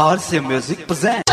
RC Music presents.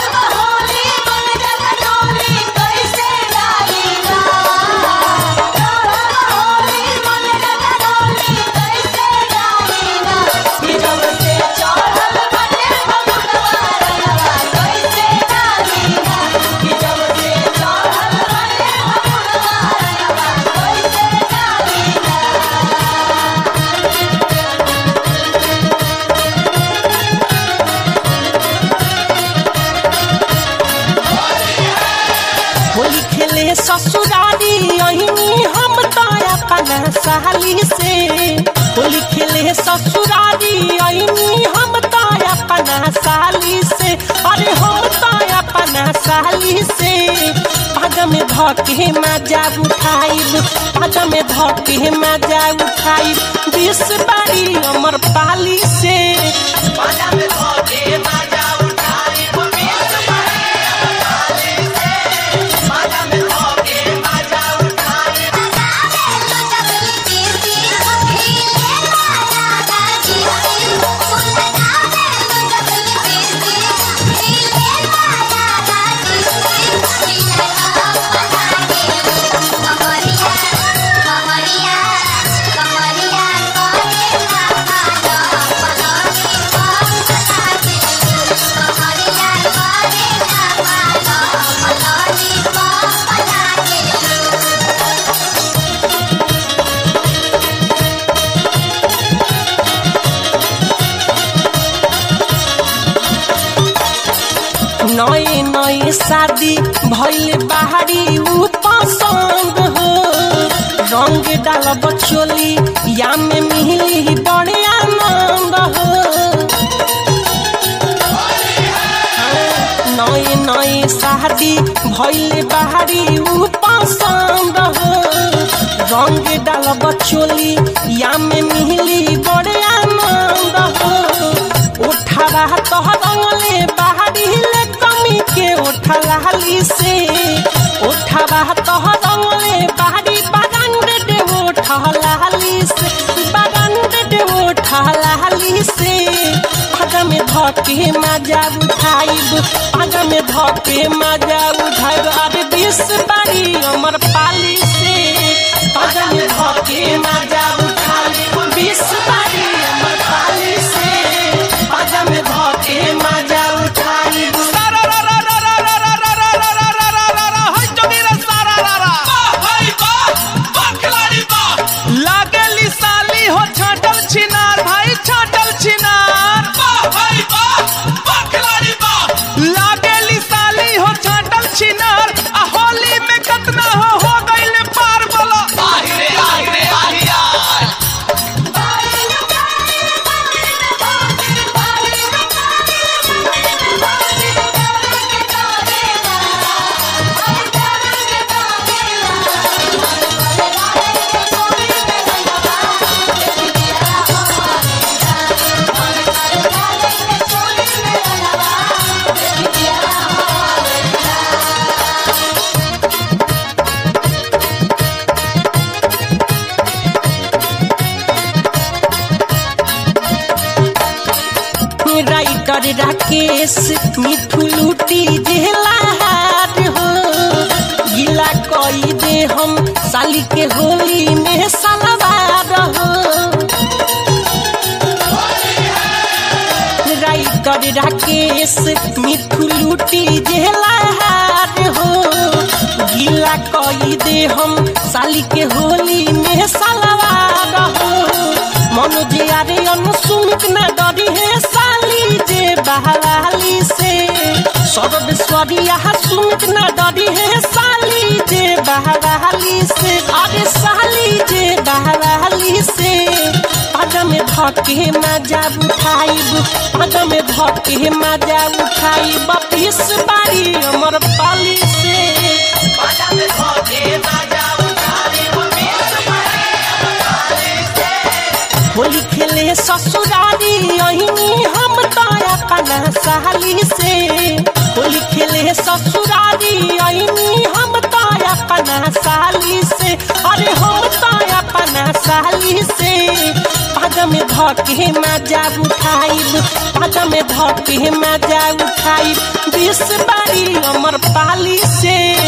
Holi खेले ससुरारी अहिनी हम ताया पना साली से होली खेले ससुरारी अहिनी हम ताया पना साली से अरे हम ताया पना साली से पग में धके मजा उठाइब पग में धके मजा उठाइब बीस बारी अमर पाली से पग में धके मजा उठाइब बीस नए नए शादी भइल बाहरी ऊ पसंद हो रंग डाल बचोली या में मिली बड़े आनंद हो नए नए शादी भइल बाहरी ऊ पसंद हो रंग डाल बचोली या में मिली बड़े आनंद हो उठावा तो रंगले बाहरी ले कमी के उठलाली से उठावा तो रंगले बाहरी बागान दे उठलाली से बागान दे उठलाली से पग में धके मजा उठाइब पग में धके मजा उठाइब अरे बीस बारी अमर पाली से पग में धके मजा उठाइब बीस बारी अमर पाली से पग में धके मजा उठाइब लागेली साली हो छाटल छिनार भाई छाटल छिनार लागेली साली हो छाटल छिनार आ होली में कतना हो हो गइले पार बोलो राइटर राकेश मिठू लूटी जेला हार हो गिला कई दे हम साली के होली में सलवार हो राइटर राकेश मिठू लूटी जेला हार हो गिला कई दे हम साली के होली में सलवार हो मनोज यारे अनुसुमित न डरी है साली जे बहवाली से सर्वेश्वरी यहाँ सुमित न डरी है साली जे बहवाली से अरे साली जे बहवाली से पग में धके मजा उठाइब पग में धके मजा उठाइब बीस बारी अमर पाली से पग में धके मजा उठाइब बीस बारी अमर पाली से होली खेले ससुरारी अहिनी हम ताया पना साली से होली खेले ससुरारी अहिनी हम ताया पना साली से अरे हम ताया पना साली से पग में धके मजा उठाइब पाजा में धके मजा उठाइब बीस बारी अमर पाली से